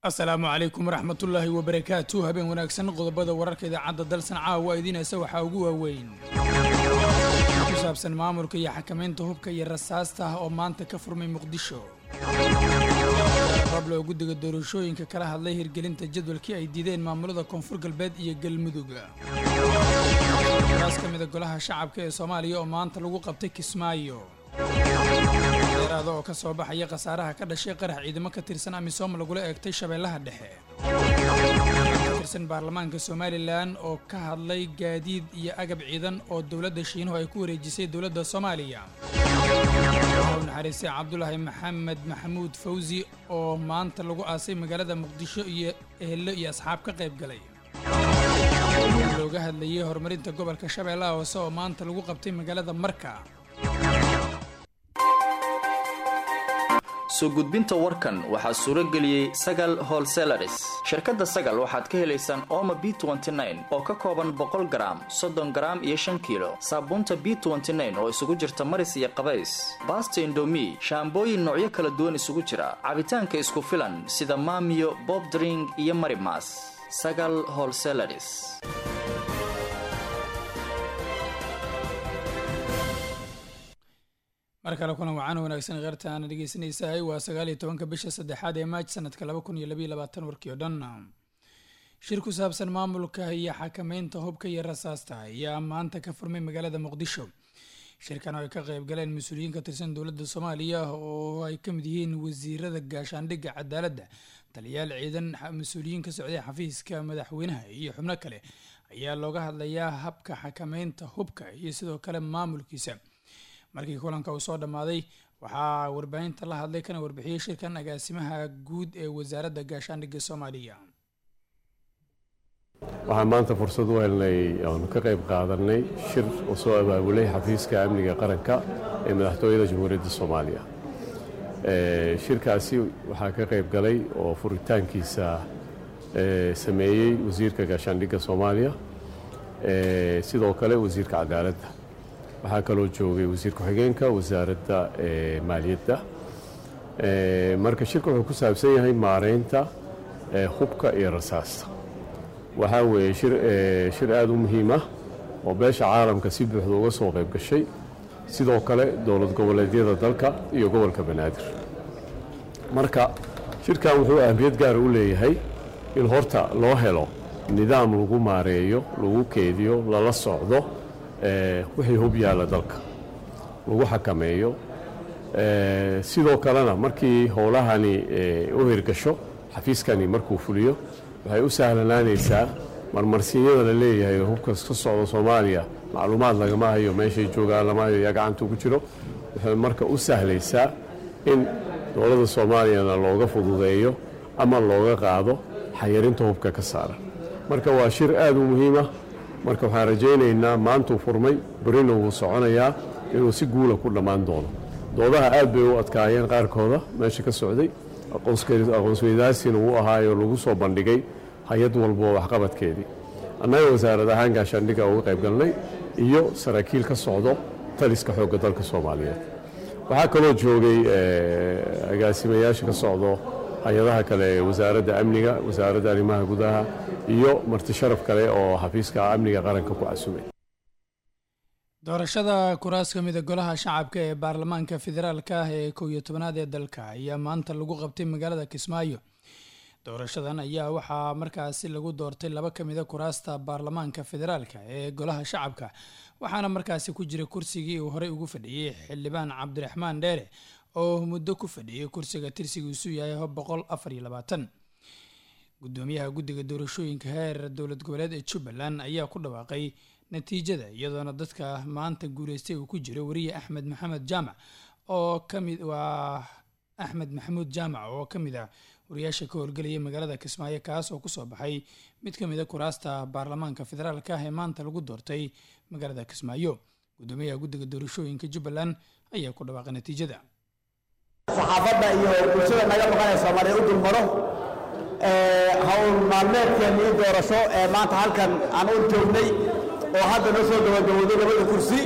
asalaamu calaykum waraxmatullaahi wabarakaatu habeen wanaagsan qodobada wararka idaacadda dalsan caawa idiinaysa waxaa ugu waaweyn ku saabsan maamulka iyo xakamaynta hubka iyo rasaasta ah oo maanta ka furmay muqdisho rablo guddiga doorashooyinka kala hadlay hirgelinta jadwalkii ay diideen maamulada koonfur galbeed iyo galmudug raas ka mida golaha shacabka ee soomaaliya oo maanta lagu qabtay kismaayo deeraada oo ka soo baxaya khasaaraha ka dhashay qarax ciidamo ka tirsan amisom lagula eegtay shabeellaha dhexe ka tirsan baarlamaanka somalilan oo ka hadlay gaadiid iyo agab ciidan oo dowladda shiinuhu ay ku wareejisay dowladda soomaaliya u naxariistay cabdulaahi maxamed maxamuud fawsi oo maanta lagu aasay magaalada muqdisho iyo ehelo iyo asxaab ka qayb galay looga hadlayay horumarinta gobolka shabeellaha hoose oo maanta lagu qabtay magaalada marka soo gudbinta warkan waxaa suuro geliyey sagal holselaris shirkadda sagal waxaad ka helaysaan ooma b oo ka kooban boqol garaam soddon garaam iyo shan kiilo saabuunta b oo isugu jirta maris iyo qabays baasta indomi shaambooyin noocyo kala duwan isugu jira cabitaanka isku filan sida maamiyo bobdring iyo marimas sagal holselaris mar kale kulan wacaan wanaagsan kheyrta aana dhegeysanaysahay waa sagaal iyo tobanka bisha saddexaad ee maaj sanadka laba kun iyo labaiyo labaatan warkii oo dhan shir ku saabsan maamulka iyo xakameynta hubka iyo rasaasta ayaa maanta ka furmay magaalada muqdisho shirkan oo ay ka qayb galeen mas-uuliyiin ka tirsan dowladda soomaaliya oo ay ka mid yihiin wasiirada gaashaandhigga cadaaladda taliyaal ciidan mas-uuliyiin ka socday xafiiska madaxweynaha iyo xubno kale ayaa looga hadlayaa habka xakameynta hubka iyo sidoo kale maamulkiisa markii kulanka uu soo dhammaaday waxaa warbaahinta la hadlay kana warbixiyey shirkan agaasimaha guud ee wasaaradda gaashaandhigga soomaaliya waxaan maanta fursad u helnay oonu ka qayb qaadanay shir oo soo abaabulay xafiiska amniga qaranka ee madaxtooyada jamhuuriyadda soomaaliya shirkaasi waxaa ka qayb galay oo furitaankiisa sameeyey wasiirka gaashaandhigga soomaaliya sidoo kale wasiirka cadaaladda waxaa kaloo joogay wasiir ku-xigeenka wasaaradda maaliyadda marka shirka wuxuu ku saabsan yahay maareynta hubka iyo rasaasta waxaa weeye shir aada u muhiim ah oo beesha caalamka si buuxda uga soo qayb gashay sidoo kale dowlad goboleedyada dalka iyo gobolka banaadir marka shirkan wuxuu ahmiyad gaara u leeyahay in horta loo helo nidaam lagu maareeyo lagu keediyo lala socdo wixii hub yaalla dalka lagu xakameeyo sidoo kalena markii howlahani u hirgasho xafiiskani markuu fuliyo waxay u sahlanaanaysaa marmarsiinyada la leeyahay hubkas ka socda soomaaliya macluumaad lagama hayo meeshay joogaan lama hayo yaa gacanta ugu jiro waxay marka u sahlaysaa in dowladda soomaaliyana looga fududeeyo ama looga qaado xayirinta hubka ka saaran marka waa shir aada u muhiimah marka waxaan rajaynaynaa maantuu furmay berina wuu soconayaa inuu si guula ku dhammaan doono doodaha aad bay u adkaayeen qaarkooda meesha ka socday aqoonsweydaasina wuu ahaayo lagu soo bandhigay hay-ad walbo waxqabadkeedii annaga wasaarad ahaan gaashaandhigga uga qayb galnay iyo saraakiil ka socdo taliska xoogga dalka soomaaliyeed waxaa kaloo joogay agaasimayaasha ka socdo hay-adaha kale ee wasaaradda amniga wasaaradda arrimaha gudaha iyo marti sharaf kale oo xafiiska amniga qaranka ku casumay doorashada kuraas ka mida golaha shacabka ee baarlamaanka federaalka ah ee kow iyo tobanaad ee dalka ayaa maanta lagu qabtay magaalada kismaayo doorashadan ayaa waxaa markaasi lagu doortay laba ka mida kuraasta baarlamaanka federaalka ee golaha shacabka waxaana markaasi ku jira kursigii uu horey ugu fadhiyey xildhibaan cabdiraxmaan dheere oo muddo ku fadhiyey kursiga tirsigiisu yahay boqol afar iyo labaatan gudoomiyaha guddiga doorashooyinka heer dowlad goboleed ee jubbaland ayaa ku dhawaaqay natiijada iyadoona dadka maanta guuleystay uu ku jiro wariye axmed maxamed jaamac oo kamid waa axmed maxamuud jaamac oo ka mid ah wariyaasha ka howlgelaya magaalada kismaayo kaas oo kusoo baxay mid ka mid a kuraasta baarlamaanka federaalka ah ee maanta lagu doortay magaalada kismaayo gudoomiyaha guddiga doorashooyinka jubbaland ayaa ku dhawaaqay natiijada saxaafadda iyo bulshada naga maqanaysa maray u dulmaro hawl maalmeedkeennii doorasho ee maanta halkan aan u joognay oo hadda noo soo gabagabowday labada kursi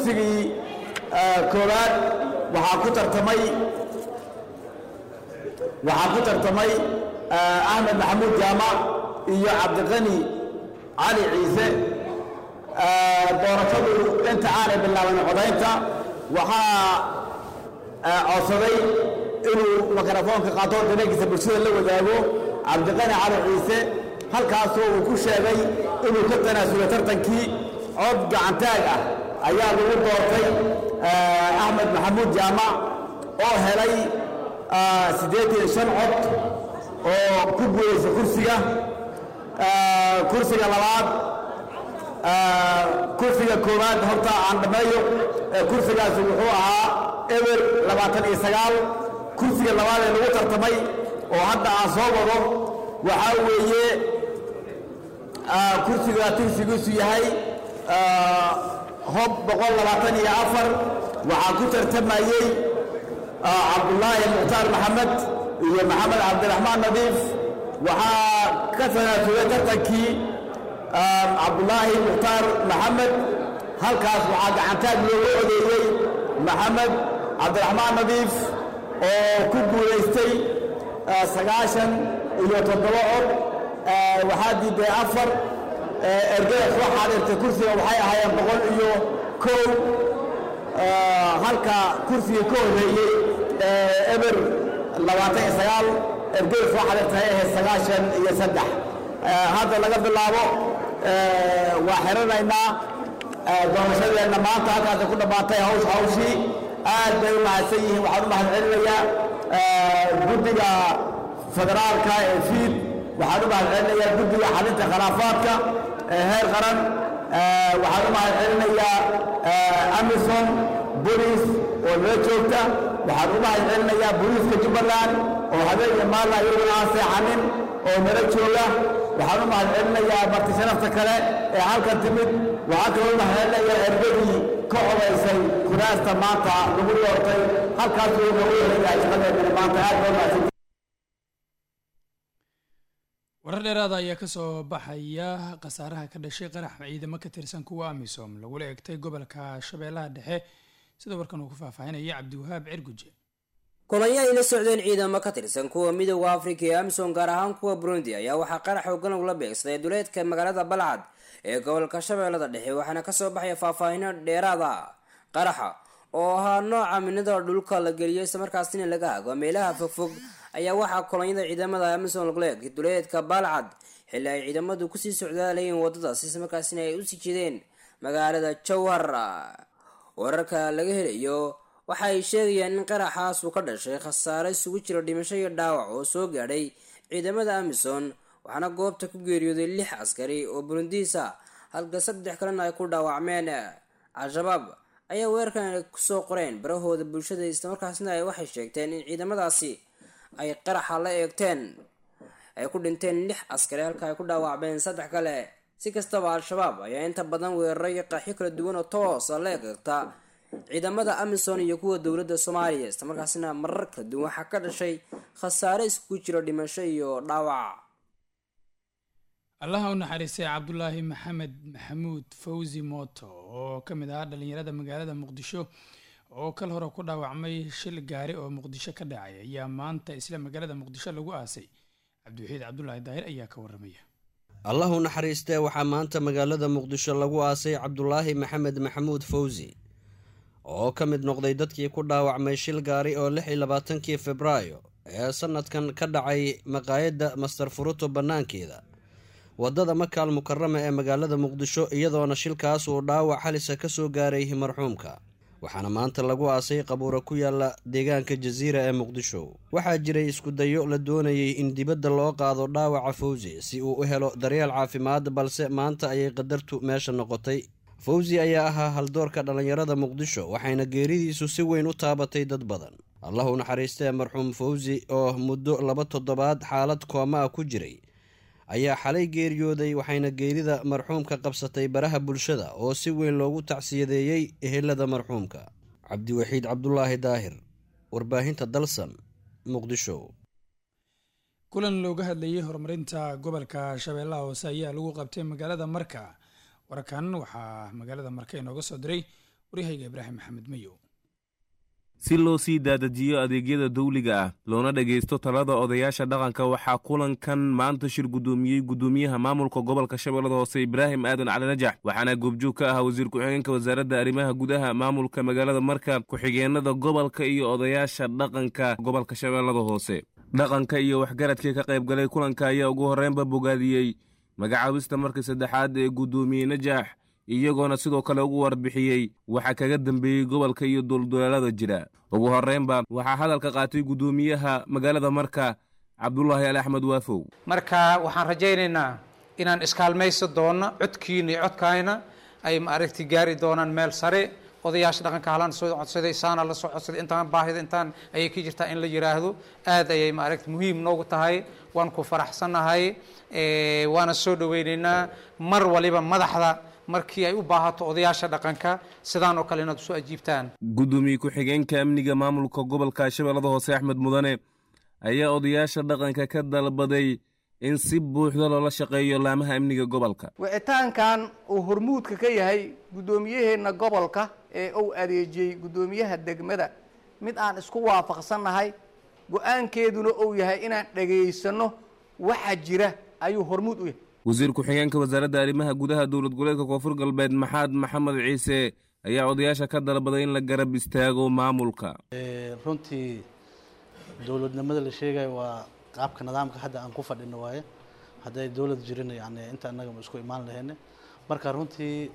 kursigii koowaad waxaa ku tartamay waxaa ku tartamay axmed maxamuud jaamac iyo cabdiqani cali ciise doorashadu inta aanay bilaaban codaynta waxaa codsaday inuu mikrofoonka qaato dareenkiisa bulshada la wadaago cabdiqani cali ciise halkaasoo uu ku sheegay inuu ka tanaasulay tartankii cod gacantaag ah ayaa lagu doortay axmed maxamuud jaamac oo helay siddeetan shan cod oo ku guulaysa kursiga kursiga labaad kursiga koowaad horta aan dhammeeyo kursigaasi wuxuu ahaa eber labaatan iyo sagaal kursiga labaad ee lagu tartamay oo hadda aan soo wado waxaa weeye kursiga tirsigiisu yahay hob boqol labaatan iyo afar waxaa ku tartamayey cabdulaahi mukhtaar maxamed iyo maxamed cabdiraxmaan nadiif waxaa ka tanaasulay tartankii cabdulaahi mukhtaar maxamed halkaas waxaa gacantaag loogu odeeyey maxamed cabdiraxmaan nadiif oo ku guulaystay sagaashan iyo toddoba cod waxaa diiday afar ergada soo xaadirtay kursiga waxay ahaayeen boqol iyo kow halka kursiga ka horreeyey eber labaatan iyo sagaal ergada soo xaadirtay ay ahayd sagaashan iyo saddex hadda laga bilaabo waa xiranaynaa doorashadeenna maanta halkaasay ku dhammaatay hawsh hawshii aad bay u mahadsan yihiin waxaan u mahad celinayaa guddiga federaalka ee fiid waxaan u mahad celinayaa guddiga xalinta khilaafaadka ee heer qaran waxaan u mahad celinayaa amison bolis oo nala joogta waxaan u mahad celinayaa booliiska jubbaland oo habeen iyo maalna iyaguna aan seexanin oo nala jooga waxaan u mahad celinayaa marti sharafta kale ee halkan timid waxaan kaloo u mahad celinayaa ergadii ka codaysay kuraasta maanta lagu doortay halkaas uu noogu helayaa shaqadeedana maanta aad baa mahadsan warar dheeraada ayaa kasoo baxaya khasaaraha ka dhashay qarax ciidamo ka tirsan kuwa amisom lagula egtay gobolka shabeellaha dhexe sida warkan uu ku faahfaahinaya cabdiwahaab cirguje kulanyo ay la socdeen ciidamo ka tirsan kuwa midooda afrika ee amisom gaar ahaan kuwa burundi ayaa waxaa qarax xoogan ugula beegsaday duleedka magaalada balcad ee gobolka shabeellada dhexe waxaana kasoo baxaya faahfaahino dheeraada qaraxa oo ahaa nooca minada dhulka la geliyo islamarkaasina laga hago meelaha fogfog ayaa waxaa kolonyada ciidamada amisom lagula egay duleedka balcad xilli ay ciidamadu kusii socdaalayeen wadadaas islamarkaasina ay usii jeedeen magaalada jowhar wararka laga helayo waxa ay sheegayaan in qaraxaas uu ka dhashay khasaare isugu jira dhimasho iyo dhaawac oo soo gaadhay ciidamada amisom waxaana goobta ku geeriyooday lix askari oo burundiisa halka saddex kalena ay ku dhaawacmeen al-shabaab ayaa weerarkan kusoo qoreen barahooda bulshada islamarkaasna ay waxay sheegteen in ciidamadaasi ay qaraxa la eegteen ay ku dhinteen lix askari halka ay ku dhaawacmeen saddex kale si kastaba al-shabaab ayaa inta badan weeraray qaaxyo kala duwan oo toosa la eegta ciidamada amisom iyo kuwa dowladda soomaaliya islamarkaasina marar kala duwan waxaa ka dhashay khasaare iskugu jiro dhimasho iyo dhaawac allaha u naxariistay cabdulaahi maxamed maxamuud fawzi mooto oo ka mid ahaa dhalinyarada magaalada muqdisho oo kal hore ku dhaawacmay shil gaari oo muqdisho ka dhacay ayaa maanta isla magaalada muqdisho lagu aasay cabdiwaxiid cabdulaahi daahir ayaa ka waramaya allah u naxariistee waxaa maanta magaalada muqdisho lagu aasay cabdulaahi maxamed maxamuud fawzi oo ka mid noqday dadkii ku dhaawacmay shil gaari oo lix iyo labaatankii febraayo ee sanadkan ka dhacay maqaayadda master furuto bannaankeeda waddada makaal mukarama ee magaalada muqdisho iyadoona shilkaas uu dhaawac halisa ka soo gaaray marxuumka waxaana maanta lagu aasay qabuura ku yaala deegaanka jasiira ee muqdisho waxaa jiray iskudayo la doonayay in dibadda loo qaado dhaawaca fawzi si uu u helo daryeel caafimaad balse maanta ayay qadartu meesha noqotay fawzi ayaa ahaa haldoorka dhallinyarada muqdisho waxayna geeridiisu si weyn u taabatay dad badan allah u naxariistee marxuum fawzi oo muddo laba toddobaad xaalad kooma ah ku jiray ayaa xalay geeriyooday waxayna geerida marxuumka qabsatay baraha bulshada oo si weyn loogu tacsiyadeeyey ehelada marxuumka cabdiwaxiid cabdulaahi daahir warbaahinta dalsan muqdisho kulan looga hadlayay horumarinta gobolka shabeellaha hoose ayaa lagu qabtay magaalada marka warkan waxaa magaalada marka inooga soo diray waryahayga ibraahim maxamed mayow si loo sii daadajiyo adeegyada dawliga ah loona dhegaysto talada odayaasha dhaqanka waxaa kulankan maanta shir guddoomiyey guddoomiyaha maamulka gobolka shabeellada hoose ibraahim aadan cali najax waxaana goobjoog ka ahaa wasiir ku-xigeenka wasaaradda arrimaha gudaha maamulka magaalada marka ku-xigeenada gobolka iyo odayaasha dhaqanka gobolka shabeellada hoose dhaqanka iyo waxgaradkii ka qayb galay kulanka ayaa ugu horreynba bogaadiyey magacaabista markii saddexaad ee guddoomiye najax iyagoona sidoo kale ugu warbixiyey waxa kaga dambeeyey gobolka iyo duldulaalada jira ugu horreynba waxaa hadalka qaatay guddoomiyaha magaalada marka cabdulaahi ali axmed waafow marka waxaan rajaynaynaa inaan iskaalmaysa doonno codkiina iyo codkayna ay maaragti gaari doonaan meel sare odayaasha dhaqanka halaan soo codsaday saana la soo codsaday intaan baahida intaan ayay ka jirtaa in la yidhaahdo aad ayay maaragti muhiim noogu tahay waan ku faraxsannahay waana soo dhoweynaynaa mar waliba madaxda markii ay u baahato odayaasha dhaqanka sidaan oo kale inaad usoo ajiibtaan guddoomiye ku-xigeenka amniga maamulka gobolka shabeellada hoose axmed mudane ayaa odayaasha dhaqanka ka dalbaday in si buuxda loola shaqeeyo laamaha amniga gobolka wicitaankan uu hormuudka ka yahay guddoomiyaheenna gobolka ee uu adeejiyey guddoomiyaha degmada mid aan isku waafaqsannahay go-aankeeduna uu yahay inaan dhagaysanno waxa jira ayuu hormuud u yahay wasiir ku-xigeenka wasaaradda arrimaha gudaha dowlad goboleedka koonfur galbeed maxaad maxamed ciise ayaa odayaasha ka dalbaday in la garab istaago maamulka runtii dowladnimada la sheegayo waa qaabka nidaamka hadda aan ku fadhino waaye hadday dowlad jirin yani inta annaga isku imaan lahayne marka runtii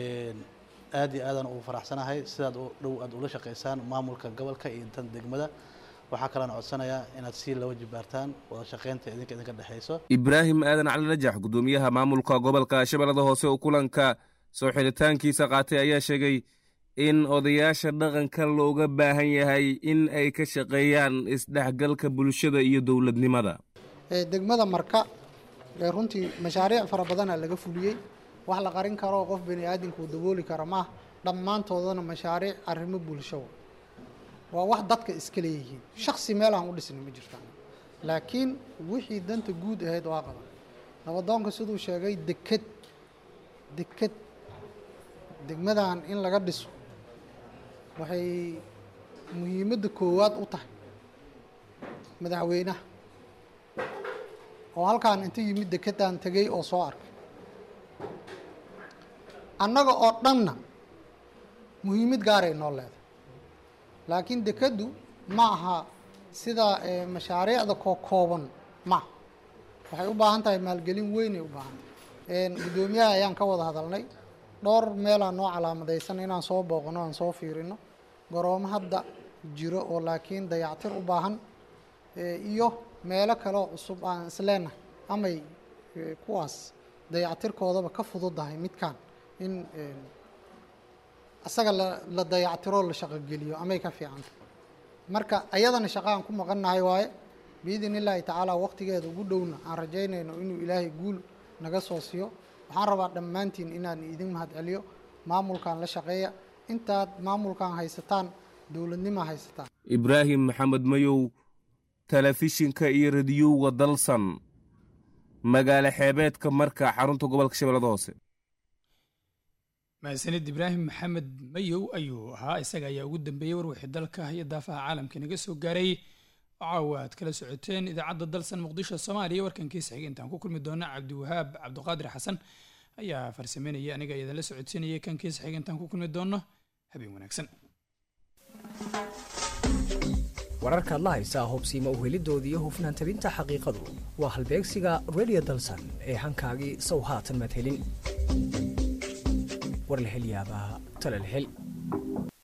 aad iyo aadaan ugu faraxsanahay sidaad dhow aad ula shaqaysaan maamulka gobolka iyo tan degmada waxaa kalean codsanayaa inaad sii laba jibaartaan wada shaqaynta idinka idinka dhexayso ibraahim aadan cali najax guddoomiyaha maamulka gobolka shabeellada hoose oo kulanka soo xidhitaankiisa qaatay ayaa sheegay in odayaasha dhaqanka looga baahan yahay in ay ka shaqeeyaan isdhexgalka bulshada iyo dowladnimada degmada marka runtii mashaariic fara badana laga fuliyey wax la qarin karo qof bani aadamka uu dabooli kara maaha dhammaantoodana mashaariic arrimo bulsho waa wax dadka iska leeyihiin shaksi meel aan u dhisna ma jirtaan laakiin wixii danta guud ahayd waa qaban nabadoonka siduu sheegay deked deked degmadan in laga dhiso waxay muhiimadda koowaad u tahay madaxweynaha oo halkaan inta yimid dekedaan tegey oo soo arkay annaga oo dhanna muhiimad gaaray noo leedahay laakiin dekeddu ma aha sida mashaariicda koo kooban maaha waxay u baahan tahay maalgelin weynay u baahan tahay guddoomiyaha ayaan ka wada hadalnay dhowr meelaa noo calaamadaysan inaan soo booqno aan soo fiirino garoomo hadda jiro oo laakiin dayactir u baahan iyo meelo kaleoo cusub aan isleenahay amay kuwaas dayactirkoodaba ka fududahay midkaan in asaga la dayactiroo la shaqogeliyo amay ka fiicanta marka ayadana shaqa aan ku maqannahay waaye biidn illaahi tacaala waqtigeeda ugu dhowna aan rajaynayno inuu ilaahay guul naga soo siiyo waxaan rabaa dhammaantiin inaan idin mahad celiyo maamulkan la shaqeeya intaad maamulkan haysataan dowladnima haysataan ibraahim maxamed mayow telefishinka iyo radiyowga dalsan magaalo xeebeedka marka xarunta gobolka shabeellada hoose mahadsanid ibraahim maxamed mayow ayuu ahaa isaga ayaa ugu dambeeyey warwixii dalka iyo daafaha caalamka inaga soo gaaray caawa aad kala socoteen idaacadda dalsan muqdisho soomaaliya warkankiisa xiga intaan ku kulmi doona cabdiwahaab cabdiqaadir xasan ayaa farsameynaya aniga idinla socodsiinayay kankiisa xiga intaan ku kulmi doono habeen wanaagsan wararkaad la haysaa hubsiima uhelidooda iyo hufnaan tabinta xaqiiqadu waa halbeegsiga redio dalsan ee hankaagii sow haatan madhelin war la hel yaabaa tala la hel